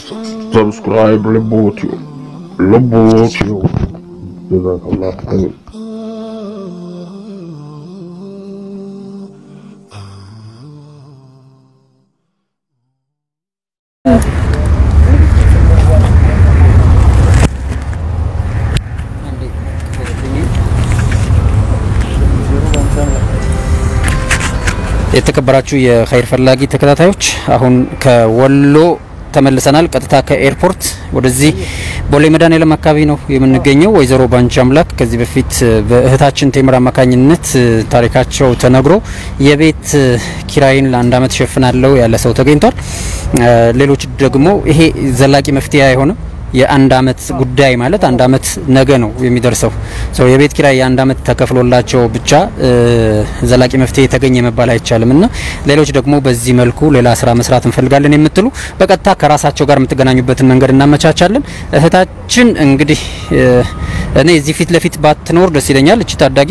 subscribe Lebotio. Lebotio. Jazakallah khair. የተከበራችሁ የኸይር ፈላጊ ተከታታዮች አሁን ከወሎ ተመልሰናል። ቀጥታ ከኤርፖርት ወደዚህ ቦሌ መድኃኔዓለም አካባቢ ነው የምንገኘው። ወይዘሮ ባንቺ አምላክ ከዚህ በፊት በእህታችን ቴምር አማካኝነት ታሪካቸው ተነግሮ የቤት ኪራይን ለአንድ አመት ሸፍናለሁ ያለ ሰው ተገኝቷል። ሌሎች ደግሞ ይሄ ዘላቂ መፍትሄ አይሆንም የአንድ አመት ጉዳይ ማለት አንድ አመት ነገ ነው የሚደርሰው። ሰው የቤት ኪራይ የአንድ አመት ተከፍሎላቸው ብቻ ዘላቂ መፍትሄ የተገኘ መባል አይቻልም እና ሌሎች ደግሞ በዚህ መልኩ ሌላ ስራ መስራት እንፈልጋለን የምትሉ በቀጥታ ከራሳቸው ጋር የምትገናኙበትን መንገድ እናመቻቻለን። እህታችን እንግዲህ እኔ እዚህ ፊት ለፊት ባትኖር ደስ ይለኛል። እቺ ታዳጊ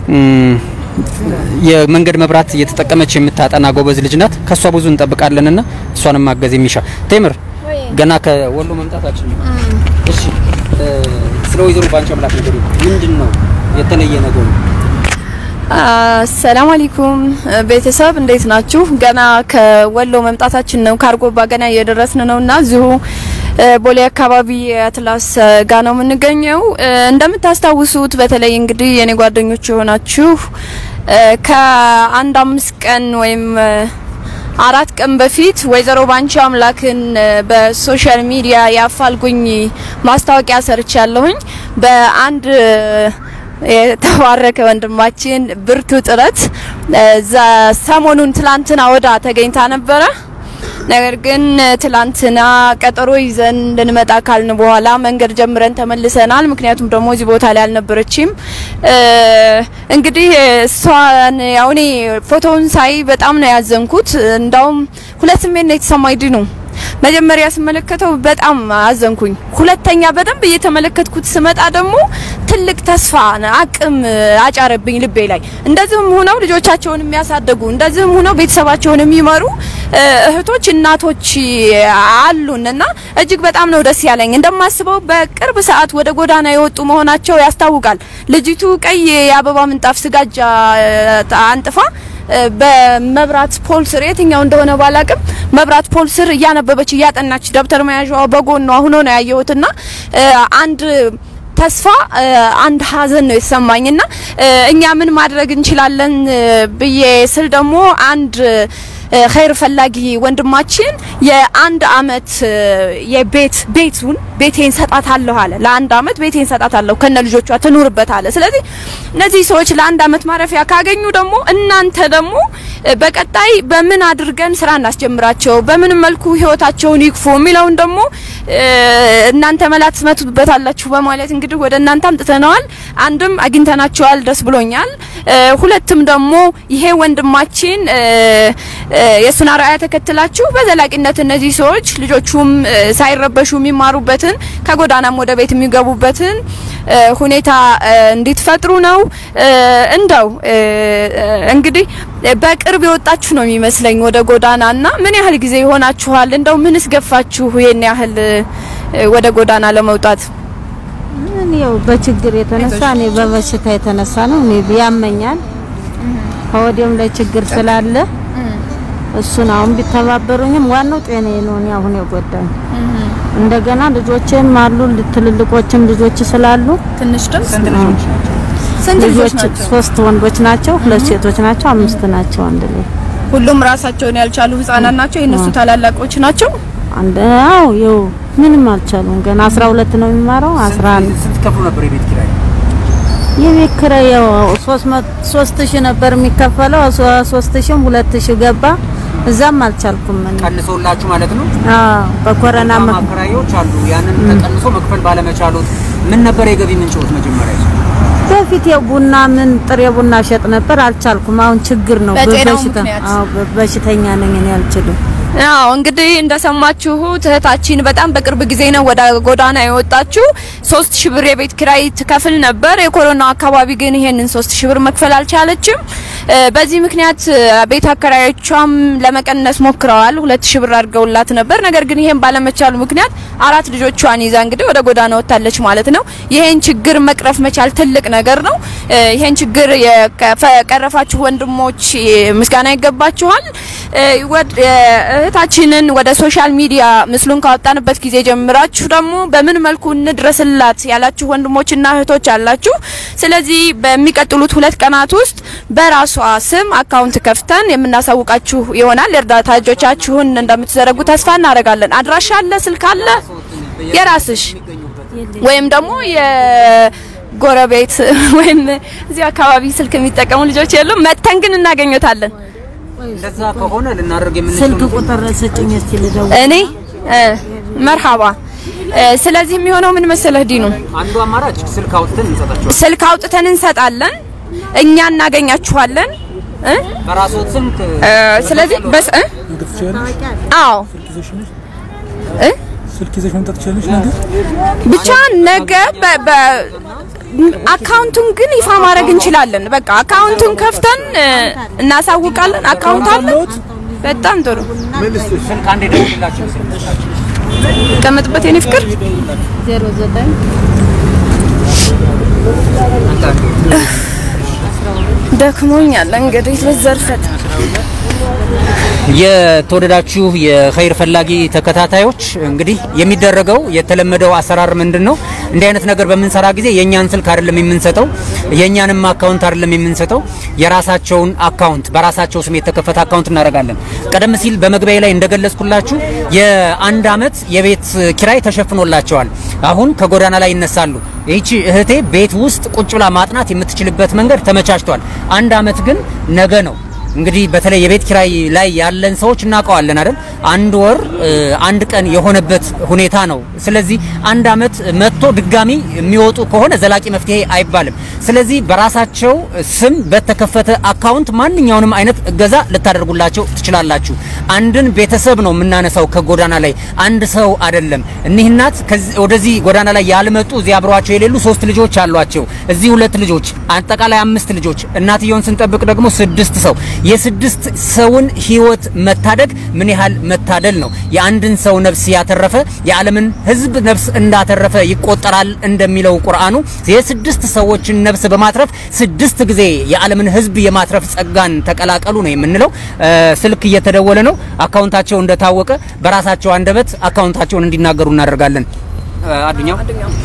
የመንገድ መብራት እየተጠቀመች የምታጠና ጎበዝ ልጅ ናት። ከሷ ብዙ እንጠብቃለንና እሷንም ማገዝ የሚሻ ቴምር ገና ከወሎ መምጣታችን ነው። እሺ ስለ ወይዘሮ ባንቺ አምላክ ነገር ምንድን ነው የተለየ ነገሩ? አሰላሙ አለይኩም ቤተሰብ እንዴት ናችሁ? ገና ከወሎ መምጣታችን ነው። ካርጎባ ገና እየደረስን ነውና እዚሁ ቦሌ አካባቢ አትላስ ጋ ነው የምንገኘው። እንደምታስታውሱት በተለይ እንግዲህ የኔ ጓደኞች የሆናችሁ ከአንድ አምስት ቀን ወይም አራት ቀን በፊት ወይዘሮ ባንቺ አምላክን በሶሻል ሚዲያ የአፋልጉኝ ማስታወቂያ ሰርቻለሁኝ በአንድ የተባረከ ወንድማችን ብርቱ ጥረት ሰሞኑን ትላንትና ወዳ ተገኝታ ነበረ። ነገር ግን ትላንትና ቀጠሮ ይዘን እንድንመጣ ካልን በኋላ መንገድ ጀምረን ተመልሰናል። ምክንያቱም ደግሞ እዚህ ቦታ ላይ አልነበረችም። እንግዲህ እሷን ያው እኔ ፎቶውን ሳይ በጣም ነው ያዘንኩት። እንዳውም ሁለት ስሜት ነው የተሰማኝ ድኑ መጀመሪያ ስመለከተው በጣም አዘንኩኝ። ሁለተኛ በደንብ እየተመለከትኩት ስመጣ ደግሞ ትልቅ ተስፋ አቅም አጫረብኝ ልቤ ላይ። እንደዚህም ሆነው ልጆቻቸውን የሚያሳድጉ እንደዚህም ሆነው ቤተሰባቸውን የሚመሩ እህቶች እናቶች አሉን እና እጅግ በጣም ነው ደስ ያለኝ። እንደማስበው በቅርብ ሰዓት ወደ ጎዳና የወጡ መሆናቸው ያስታውቃል። ልጅቱ ቀይ የአበባ ምንጣፍ ስጋጃ አንጥፋ በመብራት ፖል ስር የትኛው እንደሆነ ባላቅም መብራት ፖል ስር እያነበበች እያጠናች ደብተር መያዣዋ በጎኗ ሆኖ ነው ያየሁትና አንድ ተስፋ አንድ ሀዘን ነው የተሰማኝና እኛ ምን ማድረግ እንችላለን ብዬ ስል ደግሞ አንድ ኸይር ፈላጊ ወንድማችን የአንድ አመት የቤት ቤቱን ቤቴን ሰጣታለሁ አለ። ለአንድ አመት ቤቴን ሰጣታለሁ ከነ ልጆቿ ትኑርበት አለ። ስለዚህ እነዚህ ሰዎች ለአንድ አመት ማረፊያ ካገኙ ደግሞ እናንተ ደግሞ በቀጣይ በምን አድርገን ስራ እናስጀምራቸው፣ በምን መልኩ ህይወታቸውን ይግፉ የሚለውን ደግሞ እናንተ መላ ትመቱበታላችሁ በማለት እንግዲህ ወደ እናንተ አምጥተነዋል። አንድም አግኝተናቸዋል፣ ደስ ብሎኛል። ሁለትም ደግሞ ይሄ ወንድማችን የሱን አርአያ ተከትላችሁ በዘላቂነት እነዚህ ሰዎች ልጆቹም ሳይረበሹ የሚማሩበትን ከጎዳናም ወደ ቤት የሚገቡበትን ሁኔታ እንዲትፈጥሩ ነው። እንደው እንግዲህ በቅርብ የወጣችሁ ነው የሚመስለኝ ወደ ጎዳና እና ምን ያህል ጊዜ ይሆናችኋል? እንደው ምንስ ገፋችሁ ይሄን ያህል ወደ ጎዳና ለመውጣት? ምን ያው በችግር የተነሳ እኔ በበሽታ የተነሳ ነው። እኔ ያመኛል ከወዲያም ላይ ችግር ስላለ እሱን አሁን ቢተባበሩኝም ዋናው ጤናዬ ነው። እኔ አሁን የጎዳኝ እንደገና ልጆችም አሉ ትልልቆችም ልጆች ስላሉ ትንሽ ድምጽ ስንት ልጆች ስንት ልጆች ልጆች ናቸው? ሶስት ወንዶች ናቸው፣ ሁለት ሴቶች ናቸው፣ አምስት ናቸው አንድ ላይ ሁሉም ራሳቸውን ያልቻሉ ህጻናት ናቸው። የእነሱ ታላላቆች ናቸው። አንድ አው ይኸው ምንም አልቻሉም። ገና 12 ነው የሚማረው 11 ስንት ከፍሉ ነበር የቤት ኪራይ? የቤት ኪራይ ያው 3000 ነበር የሚከፈለው 3000 2000 ገባ። እዛም አልቻልኩም እኔ ቀንሶላችሁ ማለት ነው? አዎ በኮረና በጣም ምክ- አከራዮች አሉ። ያንን ተቀንሶ መክፈል ባለመቻሉት ምን ነበር የገቢ ምንጭዎት መጀመሪያ? በፊት ያው ቡና ምን ጥሬ ቡና ሸጥ ነበር፣ አልቻልኩም። አሁን ችግር ነው በጤናው በበሽታ ምክንያት? አዎ በ- በሽተኛ ነኝ እኔ አልችልም። አዎ እንግዲህ እንደሰማችሁት እህታችን በጣም በቅርብ ጊዜ ነው ወደ ጎዳና የወጣችው። ሶስት ሺህ ብር የቤት ኪራይ ትከፍል ነበር። የኮሮና አካባቢ ግን ይሄንን ሶስት ሺህ ብር መክፈል አልቻለችም። እ፣ በዚህ ምክንያት እ፣ ቤት አከራዮቿም ለመቀነስ ሞክረዋል። ሁለት ሺህ ብር አድርገውላት ነበር። ነገር ግን ይሄን ባለመቻሉ ምክንያት አራት ልጆቿን ይዛ እንግዲህ ወደ ጎዳና ወጥታለች ማለት ነው። ይሄን ችግር መቅረፍ መቻል ትልቅ ነገር ነው። እ፣ ይሄን ችግር የቀረፋችሁ ወንድሞች እ፣ ምስጋና ይገባችኋል። እ፣ ወድ- እ፣ እህታችንን ወደ ሶሻል ሚዲያ ምስሉን ካወጣንበት ጊዜ ጀምራችሁ ደግሞ በምን መልኩ እንድረስላት ያላችሁ ወንድሞችና እህቶች አላችሁ። ስለዚህ በሚቀጥሉት ሁለት ቀናት ውስጥ በራሷ ስም አካውንት ከፍተን የምናሳውቃችሁ ይሆናል። የእርዳታ እጆቻችሁን እንደምትዘረጉ ተስፋ እናደርጋለን። አድራሻ አለ፣ ስልክ አለ፣ የራስሽ ወይም ደግሞ የጎረቤት ወይም እዚህ አካባቢ ስልክ የሚጠቀሙ ልጆች የሉም። መተን ግን እናገኘታለን። እንደዛ ከሆነ ልናደርግ ስልክ ቁጥር ስጭኝ እስቲ ልደውል። እኔ እ፣ መርሃባ እ፣ ስለዚህ የሚሆነው ምን መሰለህ ዲኑ አንዱ አማራጭ ስልክ አውጥተን እንሰጣቸዋለን። ስልክ አውጥተን እንሰጣለን። እኛ እናገኛችኋለን እ? በራስዎት ስልክ እ፣ ስለዚህ በስ እ? አዎ እ? ስልክ ይዘሽ መምጣት ትችላለሽ ነገር ብቻ ነገ በ- በ- አካውንቱን ግን ይፋ ማድረግ እንችላለን። በቃ አካውንቱን ከፍተን እ፣ እናሳውቃለን። አካውንት አለ። በጣም ጥሩ ስልክ አንዴ ደውልላቸው። ቀመጥበት የኔ ፍቅር 09 ደክሞኛል። እንግዲህ ልዘርፈት የተወደዳችሁ የኸይር ፈላጊ ተከታታዮች እንግዲህ የሚደረገው የተለመደው አሰራር ምንድን ነው? እንዲህ አይነት ነገር በምንሰራ ጊዜ የእኛን ስልክ አይደለም የምንሰጠው፣ የእኛንም አካውንት አይደለም የምንሰጠው። የራሳቸውን አካውንት በራሳቸው ስም የተከፈተ አካውንት እናደርጋለን። ቀደም ሲል በመግቢያ ላይ እንደገለጽኩላችሁ የአንድ አመት የቤት ኪራይ ተሸፍኖላቸዋል። አሁን ከጎዳና ላይ ይነሳሉ። ይህቺ እህቴ ቤት ውስጥ ቁጭ ብላ ማጥናት የምትችልበት መንገድ ተመቻችቷል። አንድ አመት ግን ነገ ነው። እንግዲህ በተለይ የቤት ኪራይ ላይ ያለን ሰዎች እናውቀዋለን አይደል? አንድ ወር እ፣ አንድ ቀን የሆነበት ሁኔታ ነው። ስለዚህ አንድ አመት መጥቶ ድጋሚ የሚወጡ ከሆነ ዘላቂ መፍትሄ አይባልም። ስለዚህ በራሳቸው ስም በተከፈተ አካውንት ማንኛውንም አይነት እገዛ ልታደርጉላቸው ትችላላችሁ። አንድን ቤተሰብ ነው የምናነሳው ከጎዳና ላይ አንድ ሰው አይደለም። እኒህ እናት ከዚህ- ወደዚህ ጎዳና ላይ ያልመጡ እዚህ አብረዋቸው የሌሉ ሶስት ልጆች አሏቸው። እዚህ ሁለት ልጆች፣ አጠቃላይ አምስት ልጆች። እናትየውን ስንጠብቅ ደግሞ ስድስት ሰው የስድስት ሰውን ህይወት መታደግ ምን ያህል መታደል ነው። የአንድን ሰው ነፍስ ያተረፈ የዓለምን ህዝብ ነፍስ እንዳተረፈ ይቆጠራል እንደሚለው ቁርአኑ የስድስት ሰዎችን ነፍስ በማትረፍ ስድስት ጊዜ የዓለምን ህዝብ የማትረፍ ጸጋን ተቀላቀሉ ነው የምንለው። እ፣ ስልክ እየተደወለ ነው። አካውንታቸው እንደታወቀ በራሳቸው አንደበት አካውንታቸውን እንዲናገሩ እናደርጋለን። እ፣ አዱኛው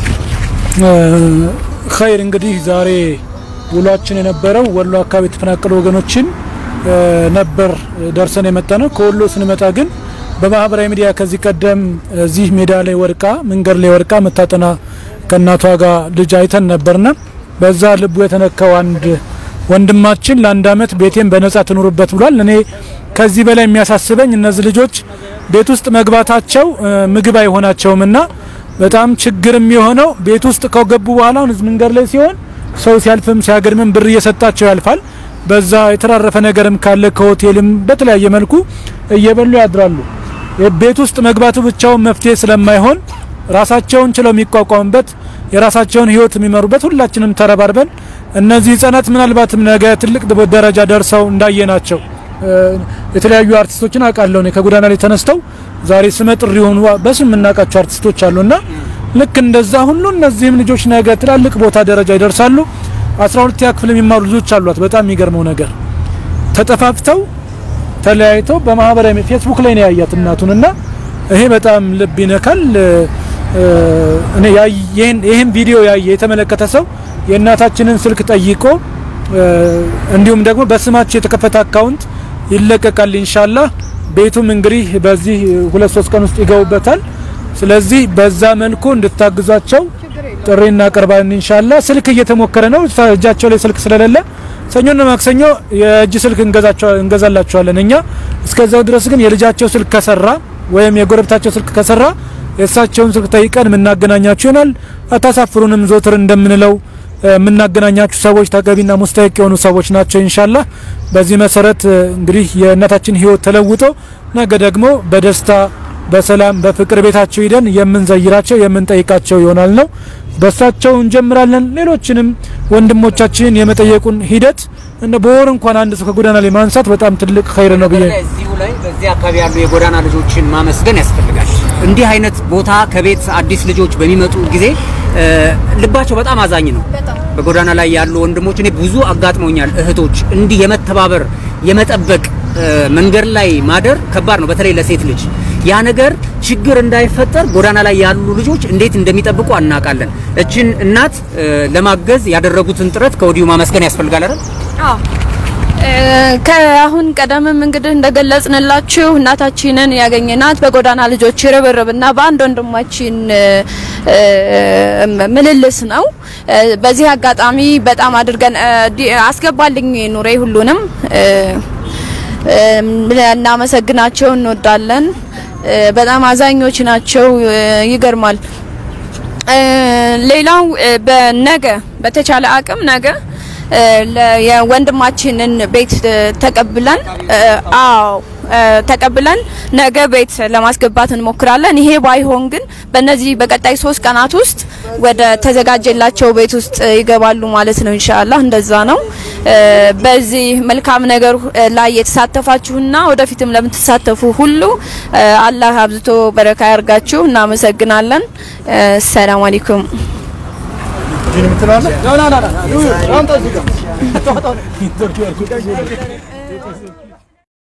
ኸይር እንግዲህ ዛሬ ውሏችን የነበረው ወሎ አካባቢ የተፈናቀሉ ወገኖችን እ፣ ነበር ደርሰን የመጣ ነው። ከወሎ ስንመጣ ግን በማህበራዊ ሚዲያ ከዚህ ቀደም እዚህ ሜዳ ላይ ወርቃ መንገድ ላይ ወርቃ መታጠና ከእናቷ ጋር ልጅ አይተን ነበርና በዛ ልቡ የተነካው አንድ ወንድማችን ለአንድ አመት ቤቴን በነጻ ትኑሩበት ብሏል። እኔ ከዚህ በላይ የሚያሳስበኝ እነዚህ ልጆች ቤት ውስጥ መግባታቸው እ፣ ምግብ አይሆናቸውምና በጣም ችግር የሚሆነው ቤት ውስጥ ከገቡ በኋላ አሁን እዚህ መንገድ ላይ ሲሆን ሰው ሲያልፍም ሲያገድምም ብር እየሰጣቸው ያልፋል። በዛ የተራረፈ ነገርም ካለ ከሆቴልም በተለያየ መልኩ እየበሉ ያድራሉ። ቤት ውስጥ መግባቱ ብቻውን መፍትሄ ስለማይሆን ራሳቸውን ችለው የሚቋቋሙበት የራሳቸውን ሕይወት የሚመሩበት ሁላችንም ተረባርበን እነዚህ ህጻናት ምናልባትም ነገ ትልቅ ደረጃ ደርሰው እንዳየናቸው እ፣ የተለያዩ አርቲስቶችን አውቃለሁ እኔ ከጎዳና ላይ ተነስተው ዛሬ ስመ ጥሪ የሆኑ በስም የምናውቃቸው አርቲስቶች አሉና ልክ እንደዛ ሁሉ እነዚህም ልጆች ነገ ትላልቅ ቦታ ደረጃ ይደርሳሉ። 12ኛ ክፍል የሚማሩ ልጆች አሏት። በጣም የሚገርመው ነገር ተጠፋፍተው ተለያይተው በማህበራዊ ሚ- ፌስቡክ ላይ ነው ያያት እናቱንና ይሄ በጣም ልብ ይነካል። እ፣ እኔ ያይ- ይሄን ይሄን ቪዲዮ ያየ የተመለከተ ሰው የእናታችንን ስልክ ጠይቆ እ፣ እንዲሁም ደግሞ በስማቸው የተከፈተ አካውንት ይለቀቃል ኢንሻአላህ። ቤቱም እንግዲህ በዚህ ሁለት ሶስት ቀን ውስጥ ይገቡበታል። ስለዚህ በዛ መልኩ እንድታግዟቸው ጥሪ እናቀርባለን ኢንሻአላህ። ስልክ እየተሞከረ ነው እጃቸው ላይ ስልክ ስለሌለ ሰኞና ማክሰኞ የእጅ ስልክ እንገዛቸው እንገዛላቸዋለን እኛ። እስከዛው ድረስ ግን የልጃቸው ስልክ ከሰራ ወይም የጎረቤታቸው ስልክ ከሰራ የእሳቸውን ስልክ ጠይቀን የምናገናኛቸው ይሆናል። አታሳፍሩንም። ዞትር እንደምንለው የምናገናኛችሁ ሰዎች ተገቢና ሙስተሂቅ የሆኑ ሰዎች ናቸው ኢንሻአላህ። በዚህ መሰረት እ፣ እንግዲህ የእናታችን ህይወት ተለውጦ ነገ ደግሞ በደስታ በሰላም በፍቅር ቤታቸው ሂደን የምንዘይራቸው የምንጠይቃቸው ይሆናል ነው። በእሳቸው እንጀምራለን። ሌሎችንም ወንድሞቻችንን የመጠየቁን ሂደት እንደ በወር እንኳን አንድ ሰው ከጎዳና ላይ ማንሳት በጣም ትልቅ ኸይር ነው ብዬ እዚሁ ላይ በዚህ አካባቢ ያሉ የጎዳና ልጆችን ማመስገን ያስፈልጋል። እንዲህ አይነት ቦታ ከቤት አዲስ ልጆች በሚመጡ ጊዜ እ፣ ልባቸው በጣም አዛኝ ነው። በጎዳና ላይ ያሉ ወንድሞች እኔ ብዙ አጋጥመውኛል። እህቶች እንዲህ የመተባበር የመጠበቅ እ፣ መንገድ ላይ ማደር ከባድ ነው፣ በተለይ ለሴት ልጅ ያ ነገር ችግር እንዳይፈጠር ጎዳና ላይ ያሉ ልጆች እንዴት እንደሚጠብቁ አናውቃለን። እችን እናት እ፣ ለማገዝ ያደረጉትን ጥረት ከወዲሁ ማመስገን ያስፈልጋል አይደል? አዎ እ፣ ከአሁን ቀደምም እንግዲህ እንደገለጽንላችሁ እናታችንን ያገኘናት በጎዳና ልጆች ርብርብና በአንድ ወንድማችን እ፣ እ፣ ምልልስ ነው። እ፣ በዚህ አጋጣሚ በጣም አድርገን እ፣ ዲ- አስገባልኝ ኑሬ ሁሉንም እ፣ እ፣ እናመሰግናቸው እንወዳለን። እ፣ በጣም አዛኞች ናቸው። እ፣ ይገርማል። እ፣ ሌላው እ፣ በነገ በተቻለ አቅም ነገ እ፣ ለ- የወንድማችንን ቤት እ፣ ተቀብለን እ፣ አዎ እ፣ ተቀብለን ነገ ቤት ለማስገባት እንሞክራለን። ይሄ ባይሆን ግን በእነዚህ በቀጣይ ሶስት ቀናት ውስጥ ወደ ተዘጋጀላቸው ቤት ውስጥ እ፣ ይገባሉ ማለት ነው። ኢንሻአላህ እንደዛ ነው። እ፣ በዚህ መልካም ነገር እ፣ ላይ የተሳተፋችሁና ወደፊትም ለምትሳተፉ ሁሉ እ፣ አላህ አብዝቶ በረካ ያርጋችሁ። እናመሰግናለን። እ፣ ሰላም አለይኩም።